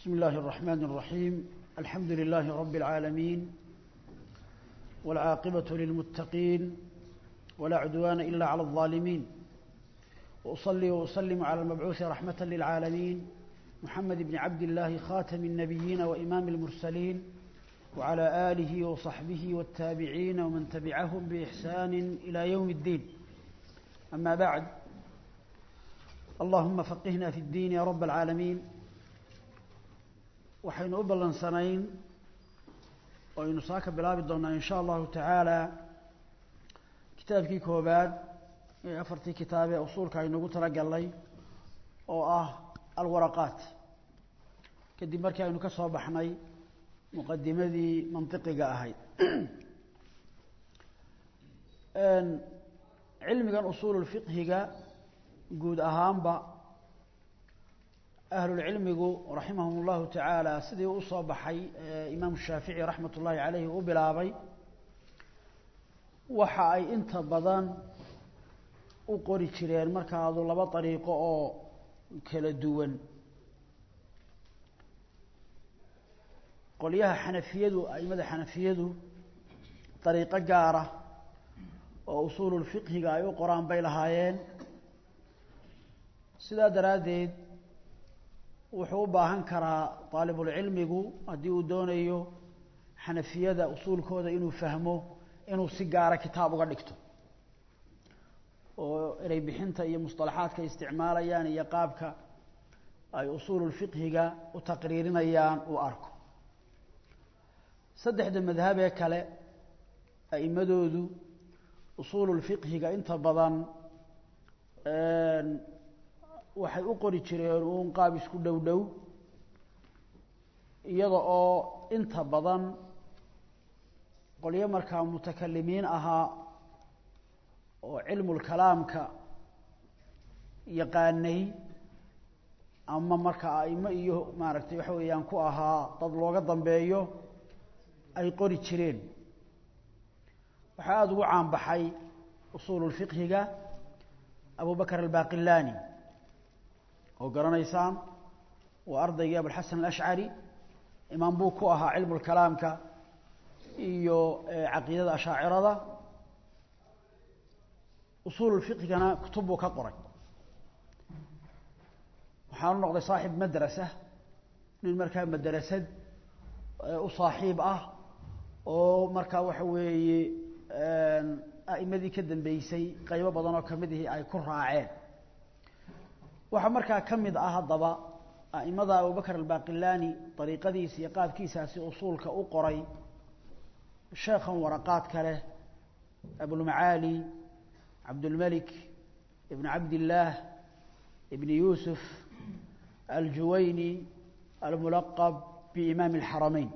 بسم الله الرحمن الرحيم الحمد لله رب العالمين والعاقبة للمتقين ولا عدوان إلا على الظالمين وأصلي وأسلم على المبعوث رحمة للعالمين محمد بن عبد الله خاتم النبيين وإمام المرسلين وعلى آله وصحبه والتابعين ومن تبعهم بإحسان إلى يوم الدين أما بعد اللهم فقهنا في الدين يا رب العالمين waxaynu u ballansanayn oo aynu saa ka bilaabi doonnaa in sha allahu tacaala kitaabkii koobaad ee afartii kitaab ee usuulka aynugu talagalnay oo ah alwaraqaat kadib markii aynu ka soo baxnay muqadimadii mantiqiga ahayd cilmigan usuululfiqhiga guud ahaanba ahlulcilmigu raximahum اllahu tacaala sidii u soo baxay imaamu shaafici raxmat ullaahi caleyhi u bilaabay waxa ay inta badan u qori jireen markaadu laba dariiqo oo kala duwan qolyaha xanafiyadu aimada xanafiyadu dariiqo gaara oo usuululfiqhiga ay u qoraan bay lahaayeen sidaa daraaddeed wuxuu u baahan karaa daalibulcilmigu haddii uu doonayo xanafiyada usuulkooda inuu fahmo inuu si gaara kitaab uga dhigto oo erey bixinta iyo musطalaxaadka ay isticmaalayaan iyo qaabka ay usuululfiqhiga u taqriirinayaan uu arko saddexda madhabee kale a'imadoodu usuululfiqhiga inta badan waxay u qori jireen uun qaab isku dhow dhow iyada oo inta badan qolyo markaa mutakalimiin ahaa oo cilmulkalaamka yaqaanay ama markaa aimo iyo maaragtay waxa weeyaan ku ahaa dad looga dambeeyo ay qori jireen waxaa aada ugu caanbaxay usuululfiqhiga abu bakr albaqilani oo garanaysaan waa ardaygii abulxasan alashcari imaam buu ku ahaa cilmu lkalaamka iyo caqiidada ashaacirada usuululfiqhigana kutub buu ka qoray waxaanu noqday saaxib madrasa nin markaa madrasad u saaxiib ah oo markaa waxa weeye a'imadii ka dambeysay qaybo badan oo kamid ihi ay ku raaceen waxaa markaa ka mid ah haddaba a'imada abubakr albaqilani dariiqadiisa iyo qaabkiisaasi usuulka u qoray sheekhan waraqaadka leh abulmacaali cabdulmelik ibn cabdillaah ibn yuusuf aljuwayni almulaqab biimaami alxarameyn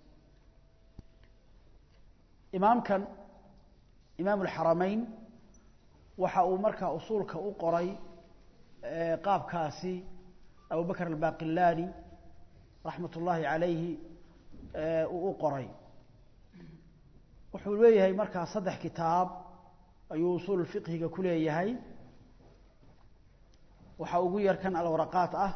imaamkan imaam alxarameyn waxa uu markaa usuulka u qoray qaabkaasi abu bakr albaqilani raxmat ullaahi calayhi uu u qoray wuxuu leeyahay markaa saddex kitaab ayuu usuul fiqhiga ku leeyahay waxaa ugu yar kan alwaraqaat ah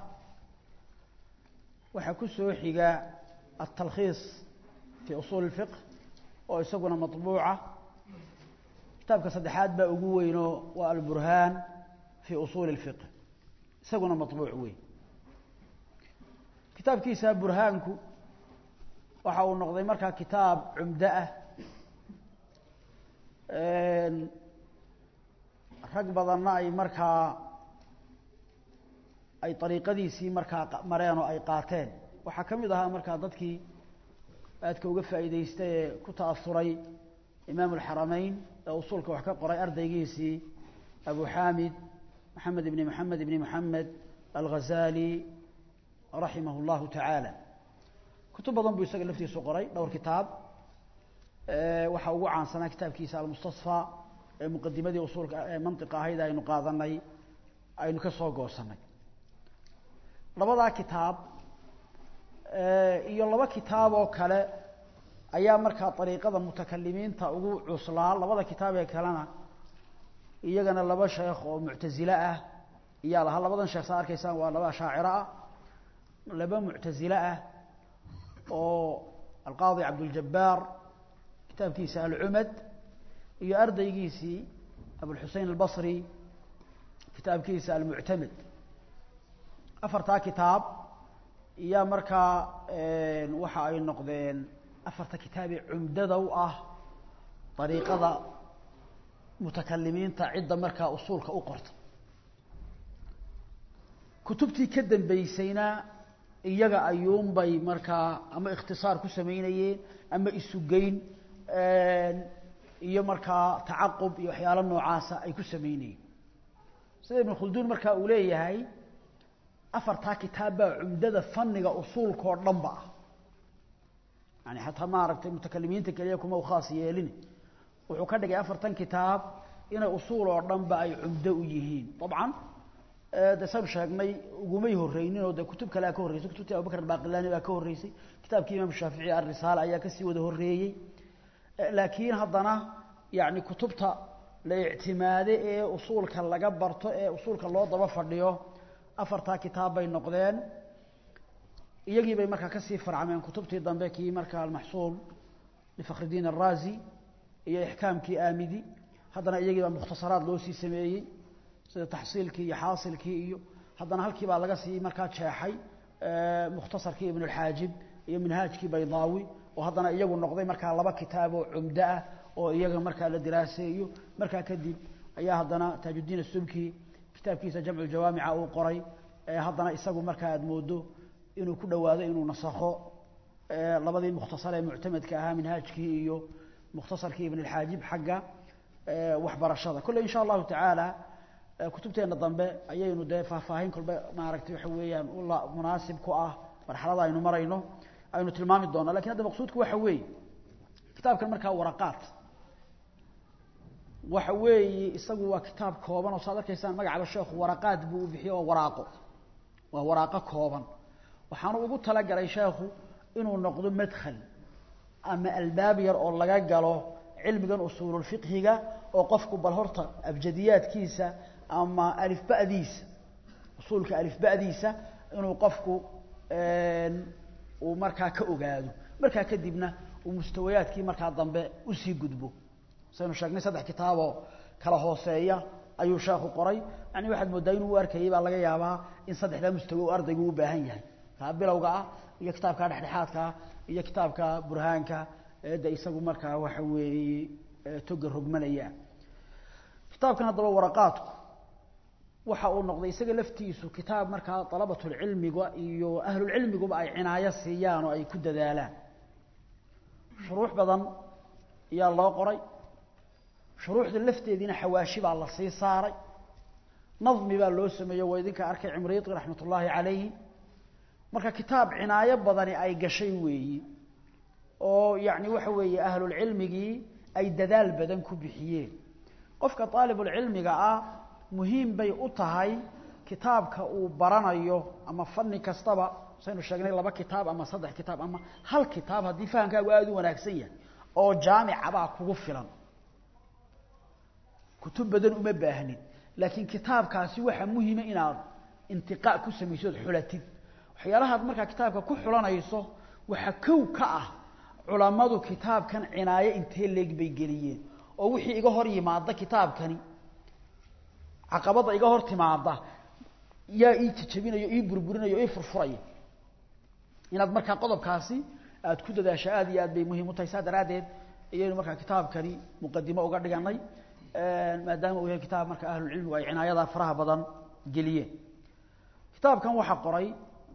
waxaa ku soo xiga altalkhiis fi usuul اfiqh oo isaguna maطbuuca kitaabka saddexaad baa ugu weynoo waa alburhaan fi usuuli اlfiqh isaguna maطbuuc weyn kitaabkiisa burhaanku waxa uu noqday markaa kitaab cumdo ah rag badanna ay markaa ay ariiqadiisii markaa mareen oo ay qaateen waxaa ka mid ahaa markaa dadkii aadka uga faa'iidaystay ee ku ta'asuray imaam alxarameyn ee usuulka wax ka qoray ardaygiisii abu xamid maxamed ibni maxamed ibni maxamed alghazali raximah اllahu tacaala kutub badan buu isaga laftiisu qoray dhowr kitaab waxaa ugu caansanaa kitaabkiisa almustasfى ee muqadimadii usuulka ee mantiqa ahayd aynu qaadanay aynu ka soo goosanay labadaa kitaab iyo laba kitaab oo kale ayaa markaa dariiqada mutakalimiinta ugu cuslaa labada kitaab ee kalena iyagana laba sheekh oo muctazile ah iyaa lahaa labadan sheekh saa arkaysaan waa laba shaaciro ah laba muctasile ah oo alqaadi cabduljabaar kitaabkiisa alcumad iyo ardaygiisii abulxusein albasri kitaabkiisa almuctamed afartaa kitaab iyaa markaa waxa ay noqdeen afarta kitaabee cumdada u ah dariiqada mutakalimiinta cidda markaa usuulka u qorta kutubtii ka dambeysayna iyaga ayuunbay markaa ama ikhtisaar ku samaynayeen ama isugeyn iyo markaa tacaqub iyo waxyaalo noocaasa ay ku samaynayeen sida ibn khulduun markaa uu leeyahay afartaa kitaab baa cumdada faniga usuulka oo dhan ba ah yani xataa maaragtay mutakalimiinta keliya kuma u khaas yeelin wuxuu ka dhigay afartan kitaab inay usuul oo dhan ba ay cumdo u yihiin dabcan de saynu sheegnay ugumay horeynin oo de kutub kalea ka horreysay kutubtii abubakr albaqilani baa ka horreysay kitaabkii imaam shaafici alrisaala ayaa kasii wada horreeyey laakiin haddana yani kutubta la ictimaade ee usuulka laga barto ee usuulka loo daba fadhiyo afartaa kitaab bay noqdeen iyagii bay markaa kasii farcameen kutubtii dambe kii markaa almaxsuul lifakridiin araazi iyo ixkaamkii aamidi haddana iyagii baa mukhtasaraad loo sii sameeyey sida taxsiilkii iyo xaasilkii iyo haddana halkii baa laga sii markaa jeexay mukhtasarkii ibn اlxaajib iyo minhaajkii baydaawi oo haddana iyagu noqday markaa laba kitaab oo cumdo ah oo iyaga markaa la diraaseeyo markaa kadib ayaa haddana taajuddiin asubki kitaabkiisa jamcu jawaamica uu qoray haddana isagu markaa aad moodo inuu ku dhowaado inuu nasakho labadii mukhtasar ee muctamadka ahaa minhaajkii iyo mukhtasarkii ibn اlxaajib xagga waxbarashada kolle in sha allahu tacaala kutubteena dambe ayaynu dee faahfaahin kolba maaragtay waxa weeyaan ula munaasib ku ah marxalada aynu marayno aynu tilmaami doona lakin hadda maqsuudku waxa weeye kitaabkan markaa waraqaat waxa weeye isagu waa kitaab kooban oo saad arkaysaan magacaba sheekhu waraqaat buu u bixiye waa waraaqo waa waraaqo kooban waxaanu ugu talagalay sheekhu inuu noqdo madkhal ama albaab yar oo laga galo cilmigan usuululfiqhiga oo qofku bal horta abjadiyaadkiisa ama alifbadiisa usuulka alifbadiisa inuu qofku uu markaa ka ogaado markaa kadibna uu mustawayaadkii markaa dambe usii gudbo saynu sheegnay saddex kitaaboo kala hooseeya ayuu sheekhu qoray yani waxaad moodaa inuu u arkayay baa laga yaabaa in saddexdaa mustawe uu ardaygu u baahan yahay kaa bilowga ah iyo kitaabka dhexdhexaadka iyo kitaabka burhaanka de isagu markaa waxa weeye toga rogmanaya kitaabkan haddaba waraqaadku waxa uu noqday isaga laftiisu kitaab markaa dalabatulcilmiga iyo ahlulcilmiguba ay cinaayo siiyaan oo ay ku dadaalaan shuruux badan ayaa loo qoray shuruuxda lafteediina xawaashi baa la sii saaray nadmi baa loo sameeyey waa idinka arkay cimriiti raxmat ullaahi calayhi marka kitaab cinaayo badani ay gashay weeyi oo yani waxa weeye ahlulcilmigii ay dadaal badan ku bixiyeen qofka aalibulcilmiga ah muhiim bay u tahay kitaabka uu baranayo ama fani kastaba saynu sheegnay laba kitaab ama saddex kitaab ama hal kitaab haddii fahamkaagu aada u wanaagsan yahay oo jaamicabaa kugu filan kutub badan uma baahnid laakiin kitaabkaasi waxaa muhiima inaad intiqaa ku samayso od xulatid waxyaalahaad markaa kitaabka ku xulanayso waxaa kow ka ah culammadu kitaabkan cinaayo intee leeg bay geliyeen oo wixii iga hor yimaada kitaabkani caqabadda iga hor timaada yaa ii jajabinayo ii burburinayo ii furfuraya inaad markaa qodobkaasi aada ku dadaasho aada iyo aad bay muhiim u tahay saa daraaddeed ayaynu markaa kitaabkani muqadimo uga dhiganay maadaama uu yahay kitaab marka ahlulcilmigu ay cinaayadaa faraha badan geliyeen kitaabkan waxaa qoray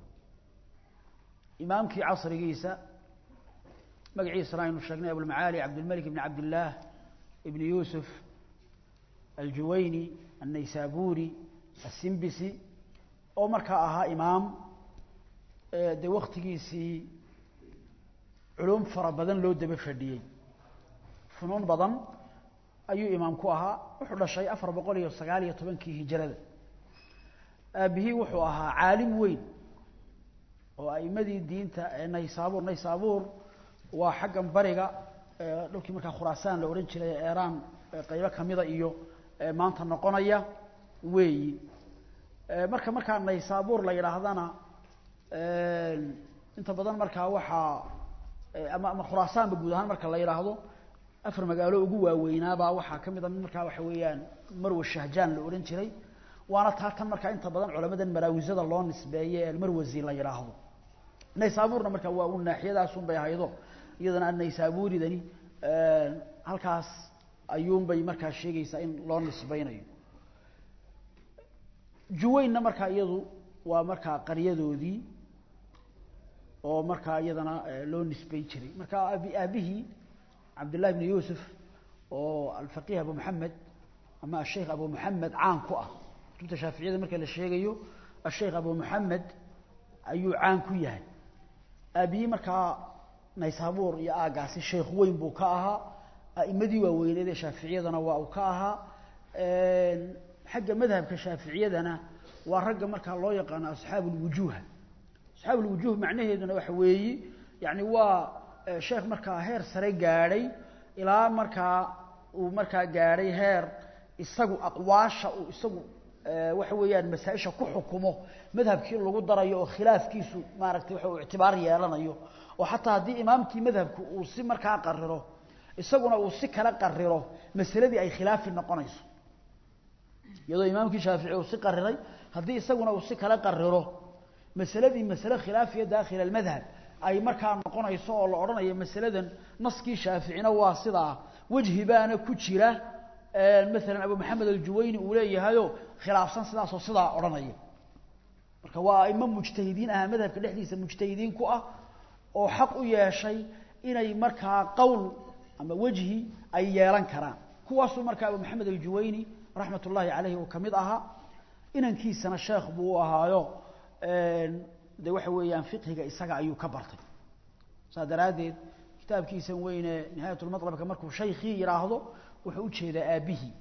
imaamkii casrigiisa magaciisana aynu sheegnay abulmacaali cabdilmalik ibn cabdillaah ibn yuusuf aljuwayni annaysaburi asimbisi oo markaa ahaa imaam dee waktigiisii culum fara badan loo daba fadhiyey funuun badan ayuu imaam ku ahaa wuxuu dhashay afar boqol iyo sagaal iyo tobankii hijrada aabihii wuxuu ahaa caalim weyn oo aimadii diinta naysaabuur naysaabuur waa xaggan bariga dhulkii markaa khuraasaan la odhan jiray ee eraan qaybo kamida iyo maanta noqonaya weeyi marka markaa naysaabuur la yidhaahdana inta badan markaa waxaa ama ama khuraasaanba guud ahaan marka la yidhaahdo afar magaalo ugu waaweynaabaa waxaa ka mid a mid markaa waxa weeyaan marwa shahjaan la odhan jiray waana taa tan markaa inta badan culamadan maraawisada loo nisbeeye almarwasi la yidhaahdo naysaabuurna markaa waa un naaxiyadaasun bay ahaydo iyadana naysaabuuridani halkaas ayuunbay markaa sheegaysaa in loo nisbeynayo juwaynna markaa iyadu waa markaa qaryadoodii oo markaa iyadana loo nisbeyn jiray marka abi aabihii cabdullahi bni yuusuf oo alfaqih abu maxamed ama asheikh abu maxamed caan ku ah kutubta shaaficiyada marka la sheegayo asheikh abu maxamed ayuu caan ku yahay aabihii markaa naysaabuur iyo aagaasi sheekh weyn buu ka ahaa a'imadii waaweyneed ee shaaficiyadana waa uu ka ahaa xagga madhabka shaaficiyadana waa ragga markaa loo yaqaano asxaabu lwujuuha asxaabu lwujuuh macnaheeduna waxa weeyi yani waa sheekh markaa heer sare gaadhay ilaa markaa uu markaa gaadhay heer isagu aqwaasha uu isagu waxa weeyaan masaa-isha ku xukumo madhabkii lagu darayo oo khilaafkiisu maaragtay waxa uu ictibaar yeelanayo oo xataa haddii imaamkii madhabku uu si markaa qariro isaguna uu si kala qariro masaladii ay khilaafi noqonayso iyadoo imaamkii shaafici uu si qariray haddii isaguna uu si kala qariro masaladii masale khilaafiya daakhila almadhab ay markaa noqonayso oo la odhanayo masaladan naskii shaaficina waa sidaa wejhi baana ku jira maalan abu maxamed aljuwayni uu leeyahayo khilaafsan sidaasoo sidaa odhanaya marka waa aimo mujtahidiin ahaa madhabka dhexdiisa mujtahidiin ku ah oo xaq u yeeshay inay markaa qowl ama wejhi ay yeelan karaan kuwaasuu markaa abu maxamed aljuwayni raxmat ullaahi caleyhi uu ka mid ahaa inankiisana sheekh buu u ahaayo de waxa weeyaan fiqhiga isaga ayuu ka bartay saas daraaddeed kitaabkiisan weyne nihaayatulmatlabka markuu shaykii yidhaahdo wuxuu ujeedaa aabbihii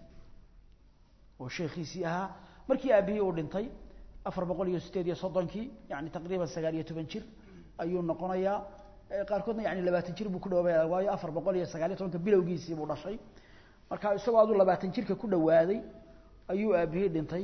oo sheekhiisii ahaa markii aabbihii uu dhintay afar boqol iyo sideed iyo soddonkii yani taqriiban sagaal iyo toban jir ayuu noqonayaa qaarkoodna yani labaatan jir buu ku dhawaabaya waayo afar boqol iyo sagaal iyo tobanka bilowgiisii buu dhashay marka isagoo aduu labaatan jirka ku dhawaaday ayuu aabbihii dhintay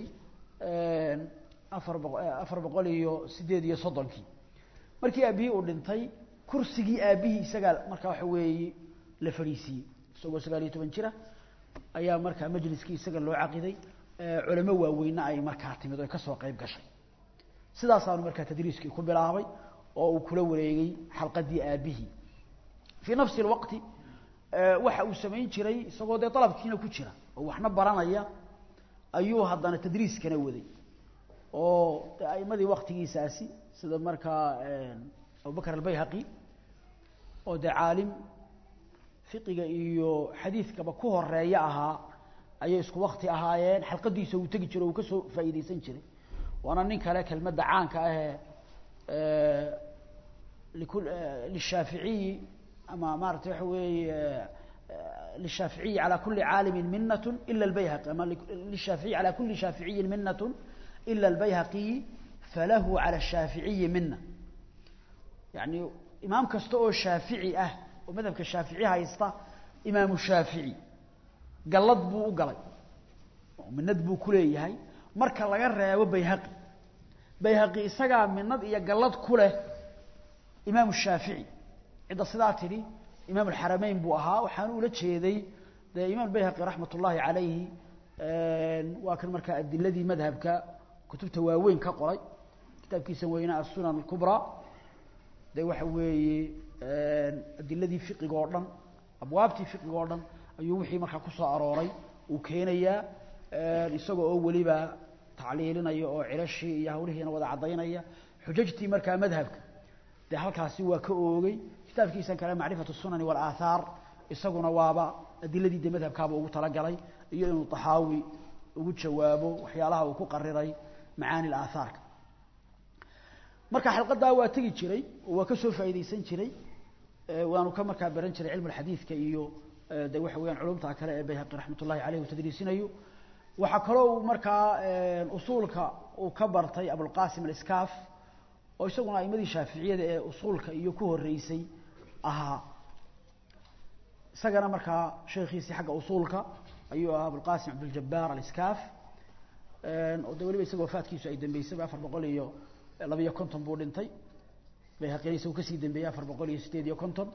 afar boqo afar boqol iyo sideed iyo soddonkii markii aabbihii uu dhintay kursigii aabbihii isagaa markaa waxa weeye la fadhiisiiyey isagoo sagaal iyo toban jira ayaa markaa majliskii isaga loo caqiday culamo waaweyna ay markaa timid oo kasoo qeyb gashay sidaasaanu markaa tadriiskii ku bilaabay oo uu kula wareegay xalqadii aabbihii fii nafsi lwaqti waxa uu samayn jiray isagoo dee dalabkiina ku jira oo waxna baranaya ayuu haddana tadriiskana waday oo aimadii waktigiisaasi sida markaa abubakr albayhaqi oo dee caalim fiqiga iyo xadiidkaba ku horeeya ahaa ayay isku wakti ahaayeen xalqadiisa uu tegi jiro uu kasoo faa'iideysan jiray waana nin kale kelmadda caanka ahee liku lishaaficiyi ama maarata waxa weeye lishaaficiyi calى kuli caalimi minat ila اlbayhaqi ama lishaaficiyi calى kuli shaaficiyi minat ila اlbayhaqiyi falahu calى الshaaficiyi mina yani imaam kasta oo shaafici ah oo madhabka shaafici haysta imaamu shaafici gallad buu u galay oo minad buu ku leeyahay marka laga reebo bayhaqi bayhaqi isagaa minad iyo gallad ku leh imaamu shaafici cidda sidaa tidhi imaam alxarameyn buu ahaa waxaanu ula jeeday dee imaam bayhaqi raxmat ullaahi calayhi waa kan markaa adiladii madhabka kutubta waaweyn ka qoray kitaabkiisa weyne asunan alkubraa de waxa weeye adiladii fiqiga oo dhan abwaabtii fiqiga oo dhan ayuu wixii markaa kusoo arooray uu keenayaa isagoo oo weliba tacliilinaya oo cilashii iyo hawlihiina wada caddaynaya xujajtii markaa madhabka dee halkaasi waa ka oogay kitaabkiisan kale macrifatu sunani walaathaar isaguna waaba adiladii de madhabkaaba ugu talagalay iyo inuu taxaawi ugu jawaabo waxyaalaha uu ku qariray macaani aathaarka marka xalqadaa waa tegi jiray oo waa ka soo faa'iideysan jiray waanu ka markaa baran jiray cilmu xadiidka iyo de waxa weyaan culumta kale ee bayhaqi raxmat ullahi aleyh uu tadriisinayo waxaa kaloo uu markaa usuulka uu ka bartay abulqasim aliskaaf oo isaguna aimadii shaaficiyada ee usuulka iyo ku horeysay ahaa isagana markaa sheekhiisii xagga usuulka ayuu ahaa abulqasim cabduljabaar aliskaaf oo de weliba isaga wafaadkiisu ay dambeysayba afar boqol iyo labiyo konton buu dhintay bayhaqina isagu kasii dambeeyey afar boqol iyo sideed iyo konton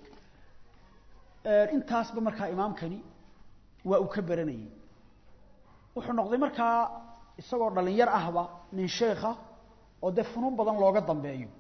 intaasba markaa imaamkani waa uu ka baranayey wuxuu noqday markaa isagoo dhalinyar ahba nin sheekha oo dee funuun badan looga dambeeyo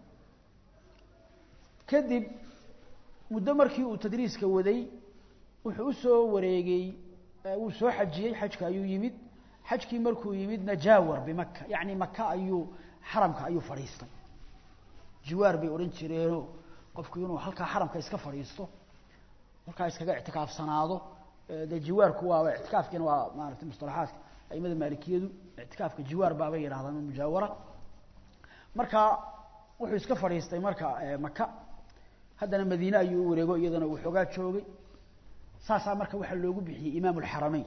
kadib muddo markii uu tadriiska waday wuxuu usoo wareegay wuu soo xajiyey xajka ayuu yimid xajkii markuu yimidna jaawar bimaka yacni maka ayuu xaramka ayuu fadhiistay jiwaar bay odhan jireenoo qofku inuu halkaa xaramka iska fadhiisto halkaa iskaga ictikaafsanaado dee jiwaarku waaba ictikaafkiina waa maaragtay mustalaxaadka aimada maalikiyadu ictikaafka jiwaar baabay yidhahdaan mujaawara marka wuxuu iska fadhiistay marka maka haddana madiine ayuu u wareego iyadana uu xoogaa joogay saasaa marka waxaa loogu bixiyey imaam alxarameyn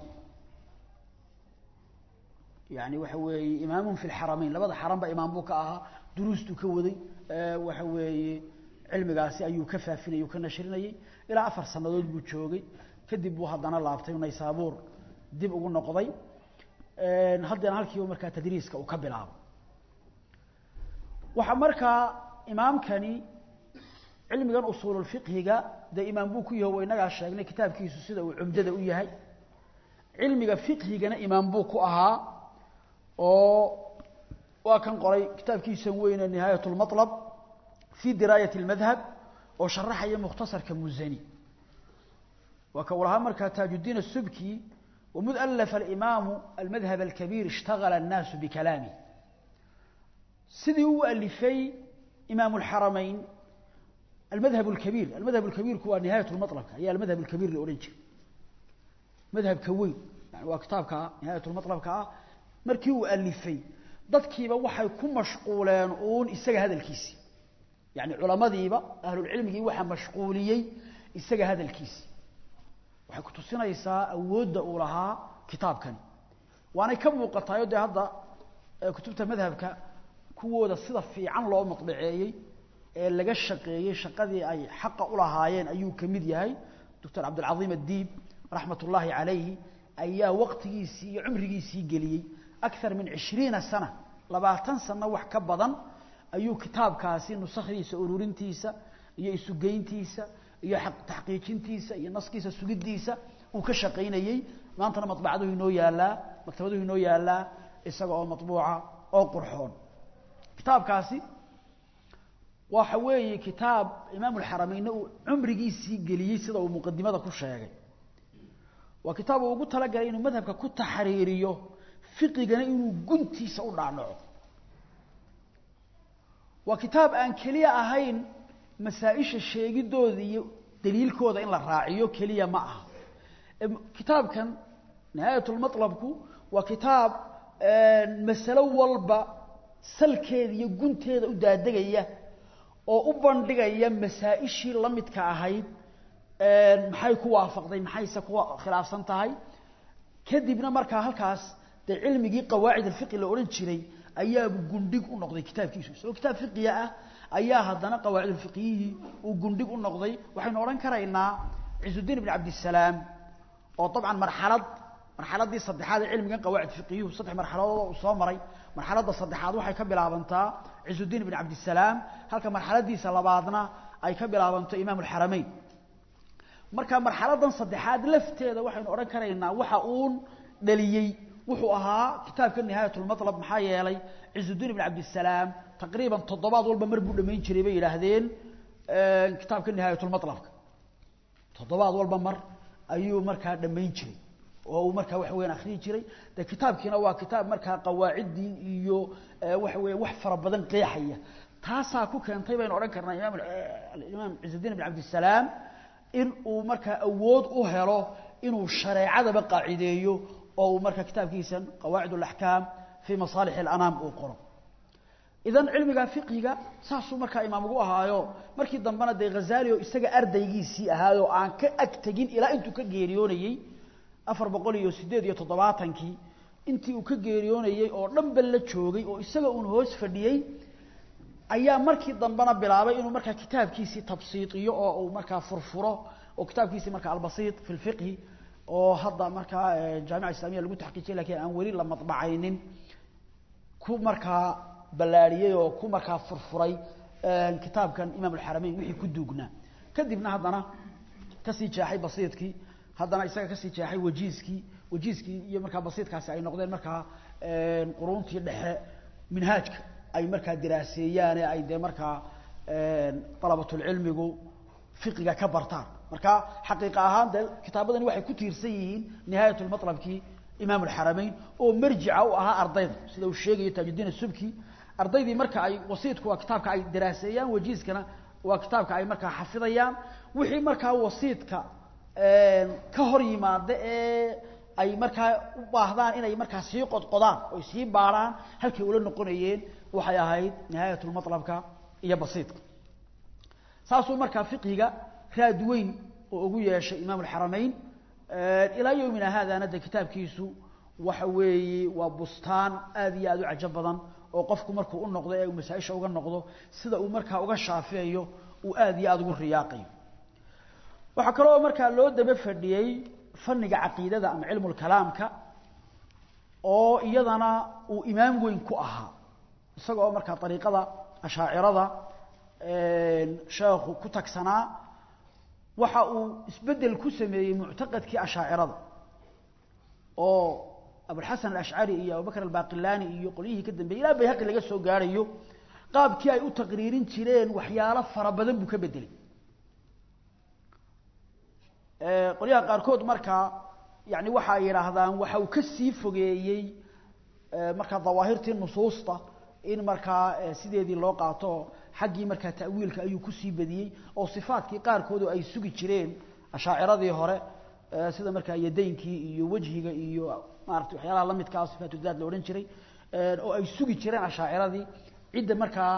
yani waxa weeye imaamun fi lxarameyn labada xaranba imaam buu ka ahaa duruustuu ka waday waxa weeye cilmigaasi ayuu ka faafinayay ka nashrinayay ilaa afar sanadood buu joogay kadib buu haddana laabtay naysaabuur dib ugu noqday haddana halkiiba markaa tadriiska uu ka bilaabo waxaa markaa imaamkani cilmigan usuululfiqhiga dee imaam buu ku yahay wa inagaa sheegnay kitaabkiisu sida uu cumdada u yahay cilmiga fiqhigana imaam buu ku ahaa oo waa kan qoray kitaabkiisan weyne nihaayat lmalab fi diraayat اlmadhab oo sharaxaya mukhtasarka musani waa ka u lahaa markaa taajuddiin الsubki wmud alafa alimaamu almadhab alkabiir ishtagala الnaasu bikalaamih sidii u alifay imaam اlxarameyn almadhab اlkabiir almadhab اlkabiirku waa nihaayat lmalabka ayaa almadhab اlkabiir la odhan jiray madhabka weyn yani waa kitaabka nihaayat lmalabka ah markii uu alifay dadkiiba waxay ku mashquuleen uun isaga hadalkiisii yani culamadiiba ahlulcilmigii waxaa mashquuliyey isaga hadalkiisii waxay kutusinaysaa awoodda uu lahaa kitaabkani waanay ka muuqataayo dee hadda kutubta madhabka kuwooda sida fiican loo madbaceeyey ee laga shaqeeyey shaqadii ay xaqa ulahaayeen ayuu ka mid yahay doctor cabdilcaiim addiib raxmat ullaahi calayhi ayaa waqtigiisii iyo cumrigiisii geliyey akar min cishriina sana labaatan sano wax ka badan ayuu kitaabkaasi nusakhdiisa ururintiisa iyo isugeyntiisa iyo taxqiijintiisa iyo naskiisa sugiddiisa uu ka shaqaynayey maantana mabacaduhu inoo yaalaa maktabaduhu inoo yaalaa isaga oo mabuuca oo qurxoon kitaabkaasi waxa weeye kitaab imaam اlxarameynna uu cumrigiisii geliyey sida uu muqadimada ku sheegay waa kitaab uu ugu talagalay inuu madhabka ku taxriiriyo fiqigana inuu guntiisa u dhaadhaco waa kitaab aan keliya ahayn masaa-isha sheegidooda iyo daliilkooda in la raaciyo keliya ma aha kitaabkan nihaayatulmalabku waa kitaab masalo walba salkeeda iyo gunteeda u daadegaya oo u bandhigaya masaa-ishii la midka ahayd maxay ku waafaqday maxayse ku khilaafsan tahay kadibna markaa halkaas dee cilmigii qawaacid alfiqi la odhan jiray ayaabu gundhig u noqday kitaabkiisu isagoo kitaab fiqiya ah ayaa haddana qawaacid alfiqiyihii uu gundhig u noqday waxaynu odhan karaynaa cizudiin ibn cabdisalaam oo dabcan marxalad marxaladdii saddexaad ee cilmigan qawaacid fiqiyuhu saddex marxaladood uu soo maray marxaladda saddexaad waxay ka bilaabantaa cizudiin ibn cabdisalaam halka marxaladiisa labaadna ay ka bilaabanto imaam alxarameyn marka marxaladan saddexaad lafteeda waxaynu odhan karaynaa waxa uun dhaliyey wuxuu ahaa kitaabka nihaayat lmalab maxaa yeelay cizudiin ibn cabdisalaam taqriiban toddobaad walba mar buu dhamayn jiray bay yidhaahdeen kitaabka nihaayat lmalabka toddobaad walba mar ayuu markaa dhamayn jiray oo uu markaa waxa weyan akriyi jiray de kitaabkiina waa kitaab markaa qawaaciddii iyo waxa weya wax fara badan qeexaya taasaa ku keentay baynu odhan karnaa imaam imaam cizudiin ibn cabdisalaam in uu markaa awood u helo inuu shareecadaba qaacideeyo oo uu markaa kitaabkiisan qawaacid alaxkaam fii masaalix alanaam uu qoro idan cilmiga fiqhiga saasuu markaa imaam ugu ahaayo markii dambena dee ghazaali oo isaga ardaygiisii ahaayoo aan ka ag tegin ilaa intuu ka geeriyoonayey afar boqol iyo siddeed iyo toddobaatankii intii uu ka geeriyoonayey oo dhanba la joogay oo isaga uun hoos fadhiyey ayaa markii dambena bilaabay inuu markaa kitaabkiisii tabsiidiyo oo uu markaa furfuro oo kitaabkiisii markaa albasiit fi lfiqhi oo hadda markaa jaamica islamiya lagu taxqiijiyay lakiin aan weli la madbacaynin ku markaa ballaadhiyey oo ku markaa furfuray kitaabkan imaam alxarameyn wixii ku duugnaa kadibna haddana kasii jeexay basiidkii haddana isaga kasii jeexay wajiiskii wajiiskii iyo markaa basiidkaasi ay noqdeen markaa quruntii dhexe minhaajka ay markaa diraaseeyaane ay dee markaa dalabatulcilmigu fiqiga ka bartaan marka xaqiiqa ahaan dee kitaabadani waxay ku tiirsan yihiin nihaayat lmatlabkii imaam alxarameyn oo marjica u ahaa ardayda sida uu sheegayo taajuddiin asubki ardaydii marka ay wasiidku waa kitaabka ay diraaseeyaan wajiiskana waa kitaabka ay markaa xafidayaan wixii markaa wasiidka ka hor yimaada ee ay markaa u baahdaan inay markaa sii qodqodaan oy sii baarhaan halkay ula noqonayeen waxay ahayd nihaayat lmatlabka iyo basiidka saasuu markaa fiqhiga raad weyn oo ugu yeeshay imaam alxarameyn ilaa yowmina haadana de kitaabkiisu waxa weeye waa bustaan aad iyo aad u cajo badan oo qofku markuu u noqdo ee uu masaa-isha uga noqdo sida uu markaa uga shaafiyayo uu aad iyo aada ugu riyaaqayo waxaa kaloo markaa loo daba fadhiyey fanniga caqiidada ama cilmu lkalaamka oo iyadana uu imaam weyn ku ahaa isaga oo markaa ariiqada ashaacirada sheekhu ku tagsanaa waxa uu isbedel ku sameeyey muctaqadkii ashaacirada oo abulxasan alashcari iyo abubakr albaqilani iyo qolyihii ka dambeeyey ilaa bayhaqi laga soo gaarayo qaabkii ay u taqriirin jireen waxyaalo fara badan buu ka bedelay qolyaha qaarkood markaa yani waxa ay yidhaahdaan waxa uu ka sii fogeeyey markaa dawaahirtii nusuusta in markaa sideedii loo qaato xaggii markaa ta'wiilka ayuu kusii badiyey oo sifaatkii qaarkoodu ay sugi jireen ashaaciradii hore sida markaa yadaynkii iyo wejhiga iyo maarata waxyaalaha la midkaa sifaatudaad la odhan jiray oo ay sugi jireen ashaaciradii cidda markaa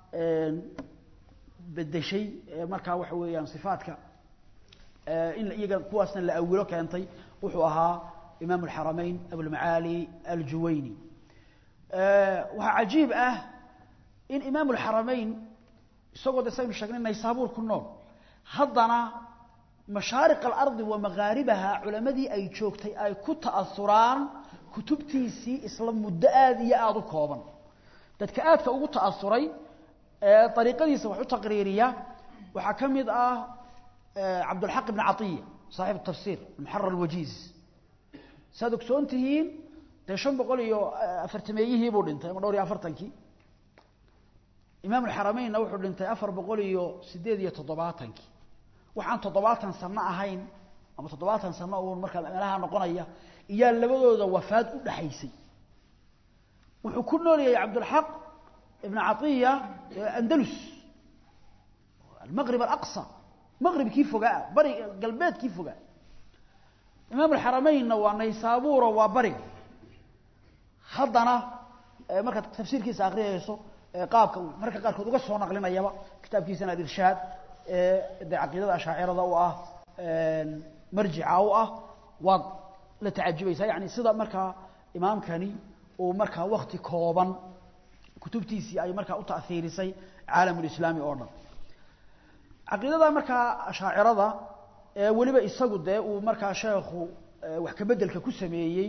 bedeshay markaa waxa weeyaan sifaatka in iyaga kuwaasna la awilo keentay wuxuu ahaa imaam alxarameyn abulmacaali aljuwayni waxaa cajiib ah in imaam alxarameyn isagoo de saynu sheegnay naysaabuur ku nool haddana mashaariq alardi wa magaaribaha culamadii ay joogtay ay ku ta'asuraan kutubtiisii isla muddo aada iyo aada u kooban dadka aadka ugu ta'asuray ee ariiqadiisa wax u taqriiriya waxaa ka mid ah cabdulxaq ibn caiya saaxib tafsir muxarar alwajiiz saad ogsoon tihiin dee shan boqol iyo afartameeyihii buu dhintay ama dhowr iyo afartankii imaam alxarameynna wuxuu dhintay afar boqol iyo sideed iyo toddobaatankii waxaan toddobaatan sano ahayn ama toddobaatan sano uun markaa meelaha noqonaya iyaa labadooda wafaad u dhaxaysay wuxuu ku noolyahay cabdulxaq ibn caiya andalus almaqrib alaqsa maqribkii fogaa bari galbeedkii fogaa imaam alxarameynna waa naysaabuuro waa bariga haddana markaad tafsiirkiisa akriyayso qaabka uu marka qaarkood uga soo naqlinayaba kitaabkiisana alirshaad de caqiidada ashaacirada u ah marjica u ah waad la tacajubaysaa yani sida markaa imaamkani uu markaa wakti kooban kutubtiisii ay markaa u taiirisay caalamulislaami oo dhan caqiidada markaa ashaacirada weliba isagu dee uu markaa sheekhu wax ka bedelka ku sameeyey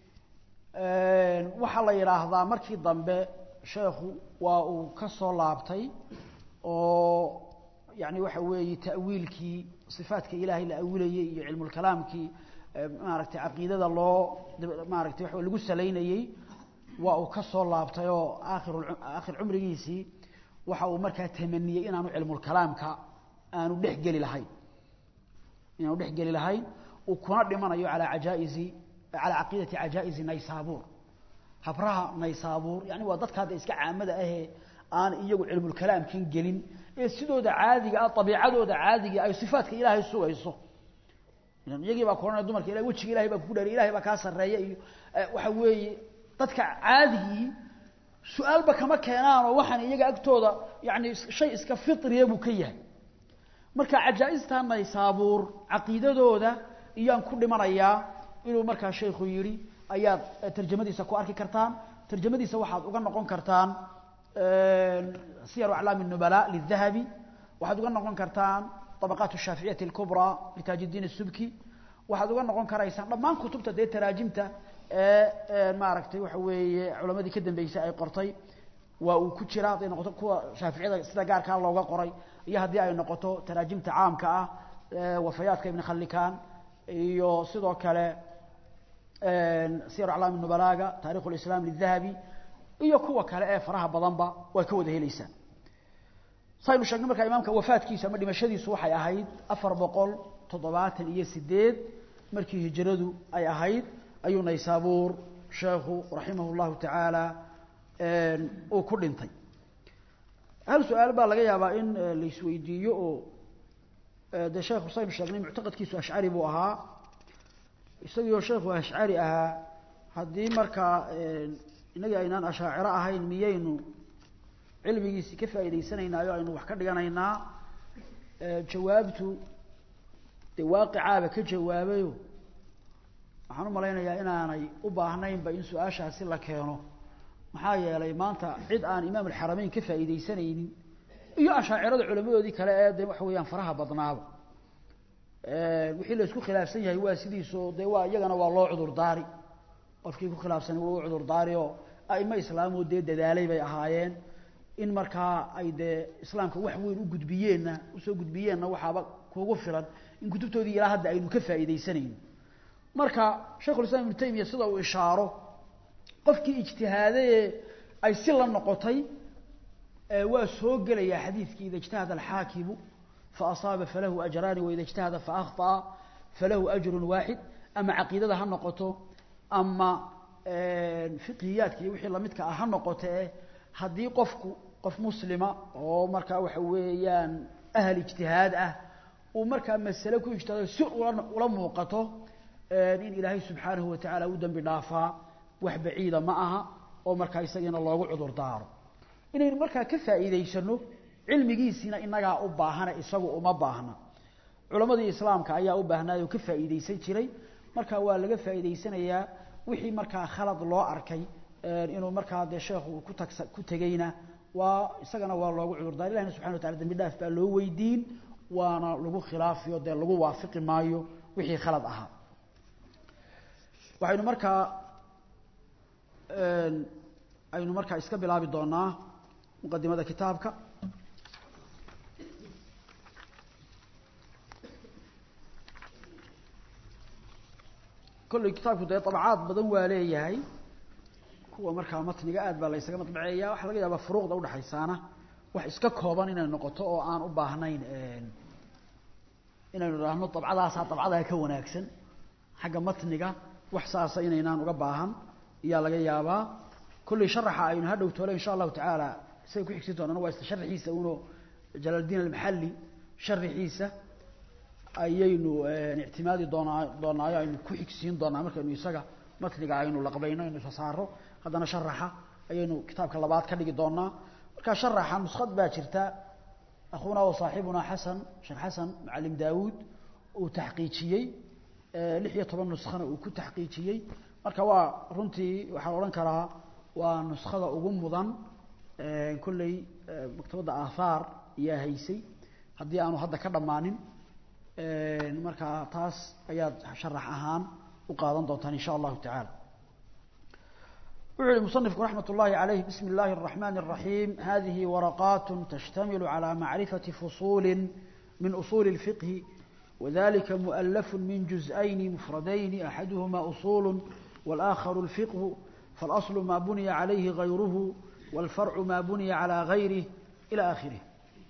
waxaa la yidhaahdaa markii dambe sheekhu waa uu ka soo laabtay oo yani waxa weeye ta'wiilkii sifaatka ilaahay la awilayey iyo cilmulkalaamkii maaragtay caqiidada loo maaragtay waa lagu salaynayey waa uu ka soo laabtay oo aakhir aakhir cumrigiisii waxa uu markaa tamaniyey inaanu cilmulkalaamka aanu dhex geli lahayn inaanu dhex geli lahayn uu kuna dhimanayo calaa cajaa'izi calaa caqiidati cajaa'izi naysaabuur habraha naysaabuur yani waa dadka hadda iska caamada ahee aan iyagu cilmulkalaamkan gelin ee sidooda caadiga ah abiicadooda caadiga ay sifaatka ilaahay sugayso iyagii baa kuohanaya dumarka ila wejiga ilahay baa kugu dhaariy ilahay baa kaa sarreeya iyo waxa weeye dadka caadigii su-aalba kama keenaanoo waxaan iyaga agtooda yani shay iska fitriya buu ka yahay marka cajaa-ista naysaabuur caqiidadooda iyaan ku dhimanayaa inuu markaa sheikhu yidhi ayaad tarjamadiisa ku arki kartaan tarjamadiisa waxaad uga noqon kartaan siyar aclaam الnubala liلdahabi waxaad uga noqon kartaan طabaqaat الshaaficiyati اlkubraa litaaj الdiin الsubki waxaad uga noqon karaysaan dhammaan kutubta dee taraajimta ee maaragtay waxa weeye culamadii ka dambeysay ay qortay waa uu ku jira hadday noqoto kuwa shaaficiyada sida gaarkaa looga qoray iyo haddii ay noqoto taraajimta caamka ah wafayaadka ibn khallikan iyo sidoo kale siyar aclaam nubalaaga taarikhu lislaam lidahabi iyo kuwa kale ee faraha badanba waa ka wada helaysaa saynu sheegnay markaa imaamka wafaadkiisa ama dhimashadiisu waxay ahayd afar boqol toddobaatan iyo sideed markii hijradu ay ahayd ayuu naysaabuur sheekhu raximah llahu tacaala uu ku dhintay hal su-aal baa laga yaabaa in la isweydiiyo oo dee sheekhu saynu sheegnay muctaqadkiisu ashcari buu ahaa isagiioo sheekhu ashcari ahaa haddii markaa inagii aynaan ashaaciro ahayn miyaynu cilmigiisi ka faa'idaysanaynaayo aynu wax ka dhiganaynaa jawaabtu dee waaqicaaba ka jawaabayo waxaan u malaynayaa inaanay u baahnaynba in su-aashaasi la keeno maxaa yeelay maanta cid aan imaam alxarameyn ka faa'iidaysanaynin iyo ashaacirada culamadoodii kale ee de waxa weeyaan faraha badnaaba wixii la isku khilaafsan yahay waa sidiisoo dee waa iyagana waa loo cudurdaari qofkii ku khilaafsanay waa u cudurdaari oo aimo islaamoo dee dadaalay bay ahaayeen in markaa ay dee islaamka wax weyn u gudbiyeenna usoo gudbiyeenna waxaaba kuugu filan in kutubtoodii ilaa hadda aynu ka faa'iidaysanayno marka sheikhulislam ibnu taymiya sida uu ishaaro qofkii ijtihaadayee ay si la noqotay waa soo gelayaa xadiidkii ida ijtahada alxaakimu faasaaba falahu ajraani waida ijtahada faahطأa falahu ajru waaxid ama caqiidada ha noqoto ama fiqhiyaadka iyo wixii lamidka ah ha noqote haddii qofku qof muslima oo markaa waxa weeyaan ahal ijtihaad ah uu markaa masale ku ijtihaado si ula ula muuqato in ilaahay subxaanahu watacaala u dembi dhaafaa wax baciida ma aha oo markaa isagiina loogu cudur daaro inaynu markaa ka faa'iidaysano cilmigiisiina inagaa u baahana isagu uma baahna culammadii islaamka ayaa u baahnaayo ka faa'iidaysan jiray marka waa laga faa'iidaysanayaa wixii markaa khalad loo arkay inuu markaa dee sheekhu ku tagsa ku tegeyna waa isagana waa loogu cudurdaar ilahina subxana wa tacala dembi dhaaf baa loo weydiin waana lagu khilaafiyo dee lagu waafiqi maayo wixii khalad ahaa waxaynu markaa aynu markaa iska bilaabi doonaa muqadimada kitaabka kolley kitaabku dee dabcaad badan waa leeyahay kuwa markaa matniga aad baa la ysaga madbaceeya waxaa laga yaabaa furuuqda udhexaysaana wax iska kooban inay noqoto oo aan u baahnayn inaynu idhaahno dabcadaasaa dabcadaa ka wanaagsan xagga matniga wax saasa inaynaan uga baahan ayaa laga yaabaa kolley sharaxa aynu hadhow toole insha allahu tacaala isaga ku xigsin doonana waa isla sharaxiisa uno jalaaldiin almaxalli sharaxiisa ayaynu ictimaadi doonaa doonaayo aynu ku xigsiin doonaa markaynu isaga matniga aynu laqbayno aynu isa saaro haddana sharaxa ayaynu kitaabka labaad ka dhigi doonaa marka sharaxa nuskhad baa jirta akhuuna wa saaxibuna xasan sheekh xasan macalim daawuud uu taxqiijiyey lix iyo toban nuskhana uu ku taxqiijiyey marka waa runtii waxaan odhan karaa waa nuskhada ugu mudan kolley maktabadda aathaar ayaa haysay haddii aanu hadda ka dhammaanin markaa taas ayaad sharax ahaan u qaadan doontaan in sha allahu tacaala wuxuu yihi musanifku raxmat ullahi calayh bismi اllahi الرaxmani الraxiim hadihi waraqaat tashtamilu calى macrifati fusuuli min usuuli الfiqhi وذلك مؤلف من جزئين مفردين أحدهما أصول والآخر الفقه فالأصل ما بني عليه غيره والفرع ما بني على غيره إلى آخره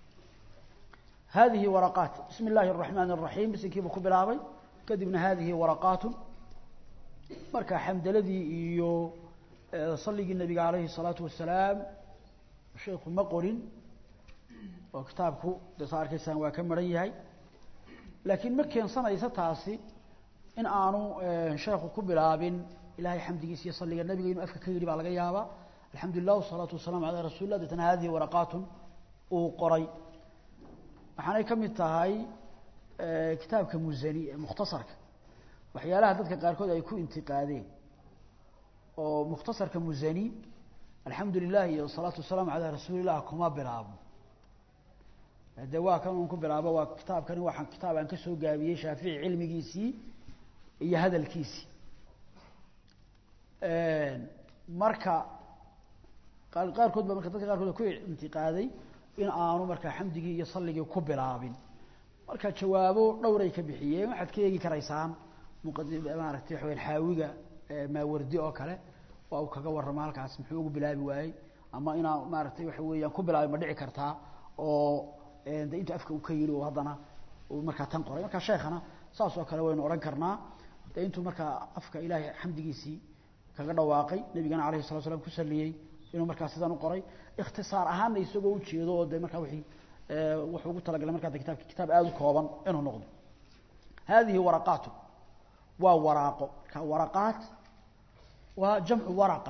هذه ورقات بسم الله الرحمن الرحيم بس كيف كبلابي كدبنا هذه ورقات مركا حمد الذي يو صلي النبي عليه الصلاة والسلام الشيخ مقرن وكتابك دصار كيسان وكمريهي laakiin ma keensanaysa taasi in aanu sheekhu ku bilaabin ilahay xamdigiisa iyo salliga nabiga inuu afka ka yidhi baa laga yaabaa alxamdu lilah wasalaatu wasalamu calaa rasuuli lah deetana hadihi waraqaatun uu qoray waxaanay ka mid tahay kitaabka musani ee mukhtasarka waxyaalaha dadka qaarkood ay ku intiqaadeen oo mukhtasarka musani alxamdu lilah iyo asalaatu wasalaamu calaa rasuuli llah kuma bilaabo de waa kan un ku bilaabo waa kitaabkani waa kitaab aan ka soo gaabiyey shaafici cilmigiisii iyo hadalkiisii marka qaarkood ba marka dadka qaarkood ku intiqaaday in aanu markaa xamdigii iyo salligii ku bilaabin marka jawaabo dhowray ka bixiyeen waxaad ka eegi karaysaan muqadi maaragtay waxa weyan xaawiga maawardi oo kale waa uu kaga warrama halkaas muxuu ugu bilaabi waayey ama inaa maaragtay waxa weeyaan ku bilaabi ma dhici kartaa oo de intuu afka uu ka yidhi oo haddana uu markaa tan qoray marka sheekhana saas oo kale waynu odhan karnaa de intuu markaa afka ilaahay xamdigiisii kaga dhawaaqay nabigana alayhi salatu slam ku saliyey inuu markaa sidan u qoray ikhtisaar ahaanna isagoo ujeedo oo de markaa wii wuxuu ugu talagalay markaa de kitabki kitaab aada u kooban inuu noqdo hadihi waraqaatu waa waraaqo marka waraqaat waa jamcu waraqa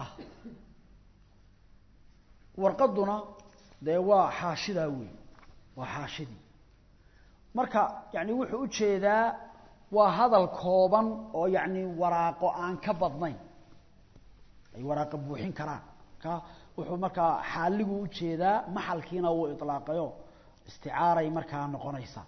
warqaduna dee waa xaashidaa wey waa xaashidii marka yani wuxuu ujeedaa waa hadal kooban oo yani waraaqo aan ka badnayn ay waraaqo buuxin karaan ka wuxuu markaa xaaligu ujeedaa maxalkiina wuu ilaaqayo isticaaray markaa noqonaysa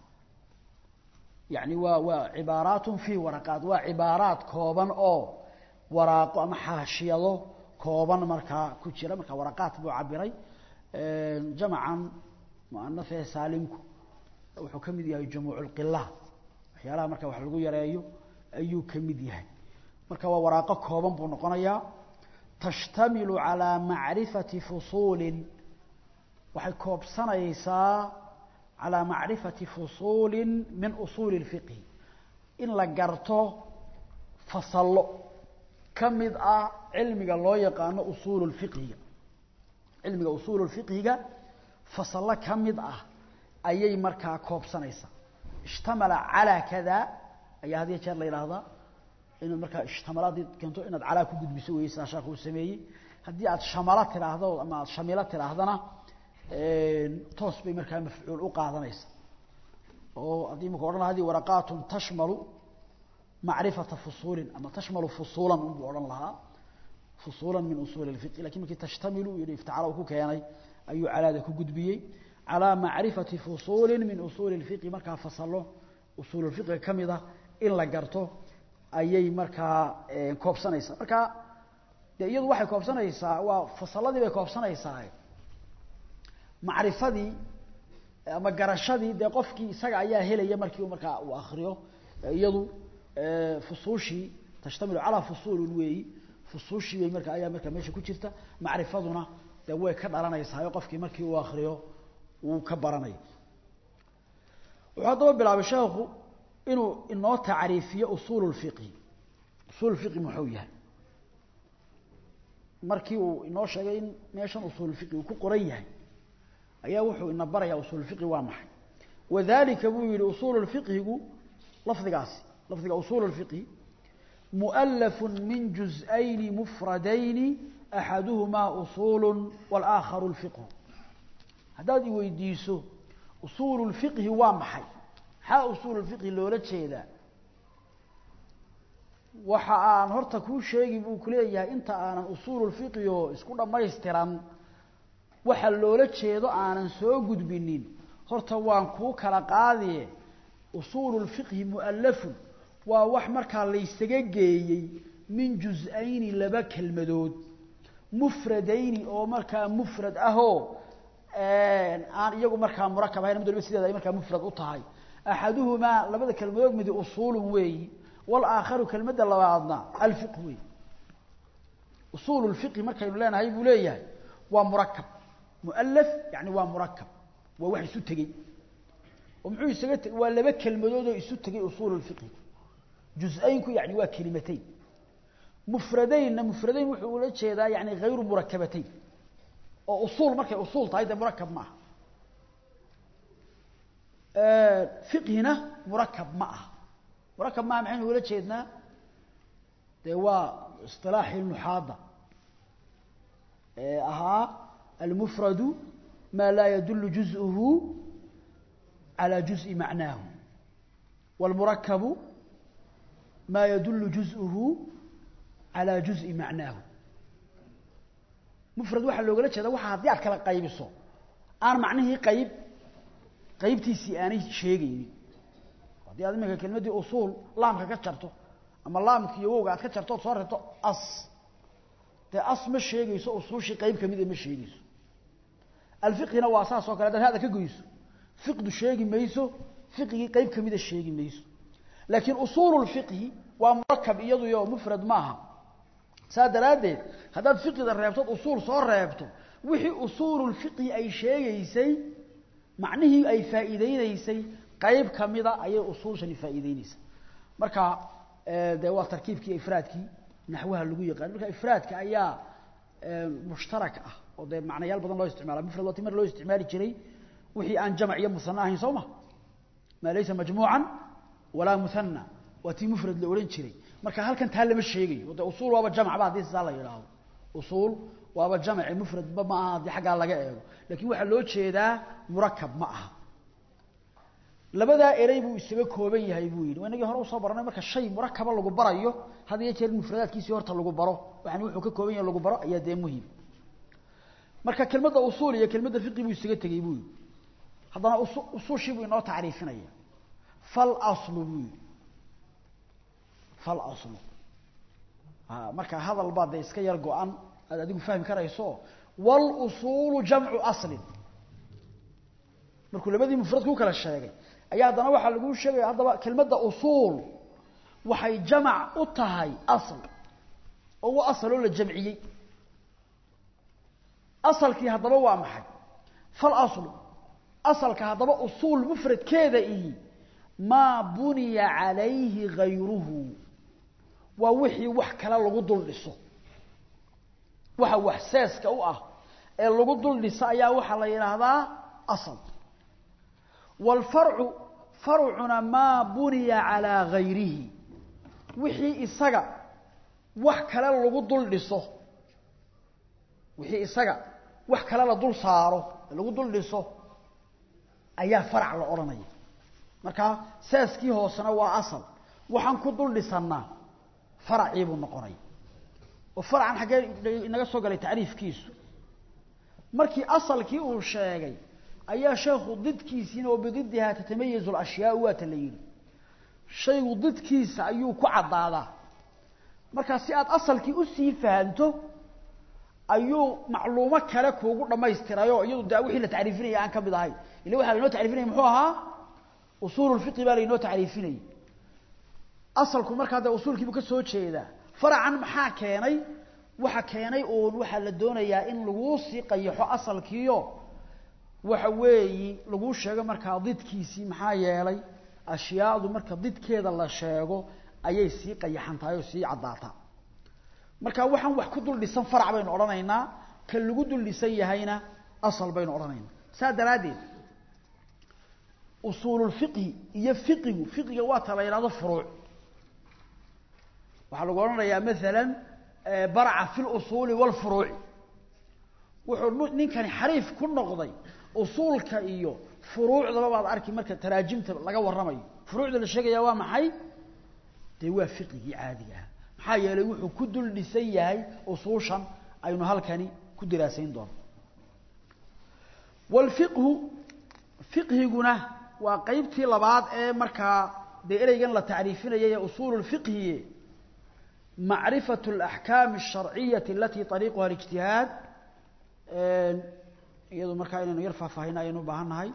yani waa waa cibaaraatun fi waraqaat waa cibaaraat kooban oo waraaqo ama xaashiyado kooban markaa ku jira marka waraqaat buu cabiray jamacan muanafee saalimku wuxuu ka mid yahay jumuuc lqila waxyaalaha marka wax lagu yareeyo ayuu ka mid yahay marka waa waraaqo kooban buu noqonayaa tashtamilu calaa macrifati fusuulin waxay koobsanaysaa calaa macrifati fusuulin min usuuli اlfiqhi in la garto fasallo ka mid ah cilmiga loo yaqaano usuulu lfiqhiga cilmiga usuulu lfiqhiga fasallo ka mid ah ayay markaa koobsanaysaa ishtamala calaa kada ayaa had iyo jeer la yidhaahdaa inaad markaa ishtamala haddii keento inaad calaa ku gudbiso weye sidaa sheekhu uu sameeyey haddii aad shamalo tidhaahdo ama aad shamilo tidhaahdana toos bay markaa mafcuul u qaadanaysa oo haddii imaka odhan laha hadi waraqaatun tashmalu macrifata fusuulin ama tashmalu fusuulan unbuu odhan lahaa fusuulan min usuuli lfiqi lakin markii tashtamilu yihi iftacala uu ku keenay ayuu calaada ku gudbiyey calaa macrifati fusuulin min usuuli lfiqi markaa fasalo usuululfiqiga ka mid ah in la garto ayay markaa koobsanaysaa marka de iyadu waxay koobsanaysaa waa fasaladii bay koobsanaysaa macrifadii ama garashadii dee qofkii isaga ayaa helaya markii markaa uu akriyo iyadu fusuushii tashtamilu calaa fusuulin weeyi fusuushii bay marka ayaa markaa meesha ku jirta macrifaduna dee way ka dhalanaysaa qofkii markii uu akriyo uu ka baranaya wuxuu haddaba bilaabay sheekhu inuu inoo tacriifiyo usuul lfiqhi usuul fiqhi muxuu yahay markii uu inoo sheegay in meeshan usuulfiqhi uu ku qoran yahay ayaa wuxuu ina barayaa usuulfiqhi waa maxay wadalika buu yihi usuul fiqhigu lafdigaasi lafdiga usuul اfiqhi muؤlaf min juz'ayni mufradayni axaduhumaa usuul wاlaakharu اlfiqhu haddaad i weydiiso usuul اlfiqhi waa maxay maxaa usuul اfiqhi loola jeedaa waxa aan horta kuu sheegi buu kuleeyahay inta aanan usuul اfiqhi oo isku dhammaystiran waxa loola jeedo aanan soo gudbinin horta waan kuu kala qaadiye usuulu lfiqhi mu'allafun waa wax markaa laysaga geeyey min juz-ayni laba kelmadood mufradayni oo markaa mufrad ahoo aan iyagu markaa murakab ahayn mid waliba sideeda ay markaa mufrad u tahay axaduhumaa labada kelmadood midi usuulun weeyi walaakharu kelmadda labaadna alfiq weeyi usuulu lfiqhi markaynu leenahay buu leeyahay waa murakab mualaf yani waa murakab waa wax isu tegey oo muxuu isaga t waa laba kelmadood oo isu tegay usuul اfiqhi juz-aynku yani waa kelimatayn mufradaynna mufradayn wuxuu ula jeedaa yani hayru murakabatayn oo usuul markay usuul tahay dee murakab ma aha fiqhina murakab ma aha murakab maaha maxaynu ula jeednaa dee waa isilaaxii nuxaada ee ahaa almufradu maa laa yadulu juz'uhu على جزء معناه والمركب ما يدل جزءه على جزء معناه مفرد waxa looga jeeda waxa hadii aad kala qaybiso aan macnihii qayb qaybtiisi aanay sheegaynin hadii aad imika kelmadii usul laamka ka jarto ama laamka iyo wowga aad ka jarto soo reebto as dee as ma sheegayso usuushii qayb kamida ma sheegayso alfiqhina waa saas oo kale haddaad hada ka goyso fiqdu sheegi mayso fiqigii qayb kamida sheegi mayso laakiin usuulu lfiqhi waa murakab iyaduyo mufrad maaha saa daraaddeed haddaad fiqida reebtood usuul soo reebto wixii usuululfiqhi ay sheegaysay macnihii ay faa'iideynaysay qayb kamida ayay usuushani faa'iideynaysaa marka dee waa tarkiibkii ifraadkii naxwaha lagu yaqaan marka ifraadka ayaa mushtarak ah oo dee macnayaal badan loo isticmaala mufrad waa ti mar loo isticmaali jiray wixii aan jamac iyo musana ahayn soo ma maa laysa majmuucan walaa muhana waa tii mufrad la odhan jiray marka halkan taa lama sheegayo de usuul waaba jamacba haddii sidaa la yidhaahdo usuul waaba jamaci mufradba ma aha haddii xaggaa laga eego lakin waxaa loo jeedaa murakab ma aha labadaa erey buu isaga kooban yahay buu yidhi inagii hore usoo baranay marka shay murakaba lagu barayo had iyo jeer mufradaadkiisii horta lagu baro waxani wuxuu ka kooban yahay lagu baro ayaa dee muhim marka kelmadda usuul iyo kelmadda fiqi buu isaga tegey buu yidhi haddana usu usuushii buu inoo tacriifinaya fal aslu buu yidhi fal aslu marka hadal baa dee iska yar go-an aad adigu fahmi karayso walusuulu jamcu aslin markuu labadii mufrad ku kala sheegay ayaa haddana waxaa laguu sheegaya haddaba kelmadda usuul waxay jamac u tahay asl oo wa asaloo la jamciyey asalkii haddaba waa maxay fal aslu asalka haddaba usuul mufradkeeda ihi maa buniya calayhi gayruhu waa wixii wax kale lagu dul dhiso waxa wax seeska u ah ee lagu dul dhiso ayaa waxaa la yidhaahdaa asal waalfarcu farcuna maa buniya calaa gayrihi wixii isaga wax kale lagu dul dhiso wixii isaga wax kale la dul saaro lagu dul dhiso ayaa farac la odhanaya marka seeskii hoosena waa asal waxaan ku dul dhisannaa faracii buu noqonaya oo faracan xaggee inaga soo galay tacriifkiisu markii asalkii uu sheegay ayaa sheekhu didkiisiina oo bididihaa tatamayazu lashyaau waata la yidhi shaygu didkiisa ayuu ku caddaadaa markaa si aad asalkii usii fahanto ayuu macluumo kale kuugu dhammaystirayoo iyadu de wixii la tacriifinaya aan ka mid ahayn ila waxaa lainoo tacrifinaya muxuu ahaa usuululfiqi baa lainoo tacriifinayay asalku markaa dee usuulkiibuu ka soo jeedaa faracan maxaa keenay waxa keenay uun waxaa la doonayaa in laguu sii qayaxo asalkiio waxa weeyi laguu sheego markaa didkiisii maxaa yeelay ashyaadu marka didkeeda la sheego ayay sii qayaxan tahay oo sii caddaataa marka waxaan wax ku dul dhisan farac baynu odhanaynaa ka lagu dul dhisan yahayna asal baynu odhanaynaa saa daraaddeed usuululfiqhi iyo fiqigu fiqiga waa ta la yidhahdo furuuc waxaa lagu odhanayaa maalan baraca fi lusuuli waalfuruuci wuxuu ninkani xariif ku noqday usuulka iyo furuucdaba baad arki marka taraajimta laga warramayo furuucda la sheegaya waa maxay dee waa fiqigii caadiga ah maxaa yeelay wuxuu ku dul dhisan yahay usuushan aynu halkani ku diraasayn doono waalfiqhu fiqhiguna waa qeybtii labaad ee markaa dee ereygan la tacriifinayay ee usuulu lfiqhiye macrifatu alaxkaami alsharciyati alatii ariiquha alijtihaad iyadu markaa inaynu yar faahfaahina ayaynu u baahan nahay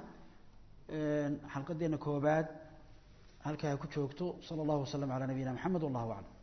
xalqadeena koobaad halkaa ha ku joogto sala allahu wasalam calaa nabiyina maxamed wallahu aclam